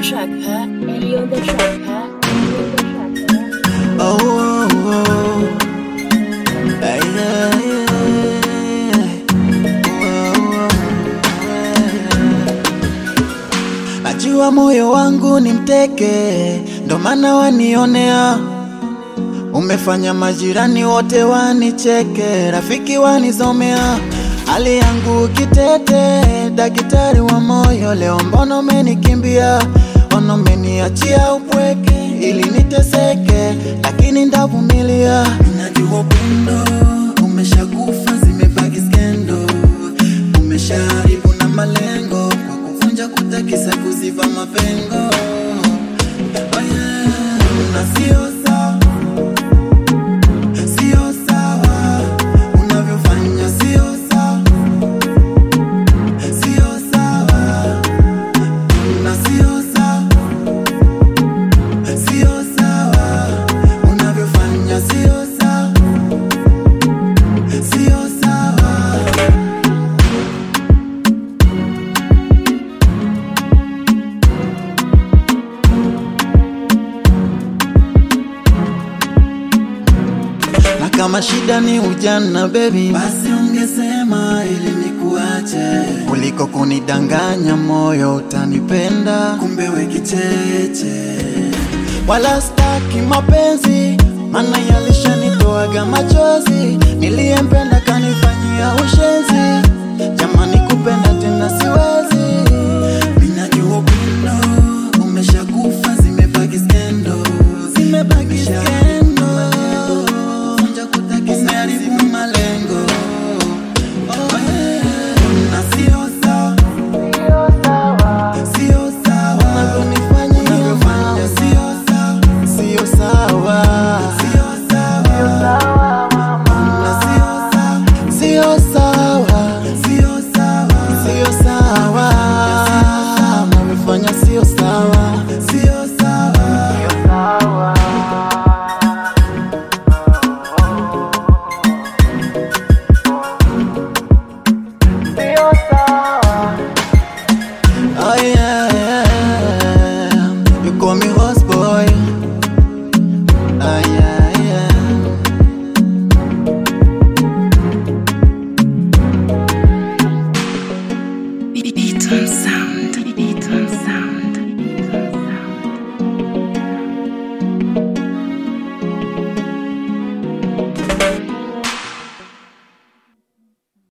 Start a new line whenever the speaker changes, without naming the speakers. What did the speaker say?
track, huh? Eddie on the track, huh? Eddie on the track, huh?
Oh, oh, oh. Ay, ay, ay. Oh, oh, oh. Najua moyo wangu ni mteke, ndo maana wanionea. Umefanya majirani wote wanicheke, rafiki wanizomea. Hali yangu kitete, daktari wa moyo, leo mbona umenikimbia? Mbona umeniachia upweke ili niteseke, lakini ndavumilia. Najua upendo umeshakufa, zimebaki skendo, umeshaharibu na malengo kwa kuvunja kutakisa, kuziba mapengo. Oh yeah. Na sio sawa sio sawa unavyofanya, sio sawa, sio sawa na sio sawa, sio sawa unavyofanya, sio sawa, sio sawa. na kama shida ni ujana baby, basi ungesema ili nikuache, kuliko kunidanganya moyo utanipenda, kumbe we kicheche. Wala staki mapenzi, maana yalishanitoaga machozi, niliyempenda kanifanyia ushenzi, jamani kupenda tena siwezi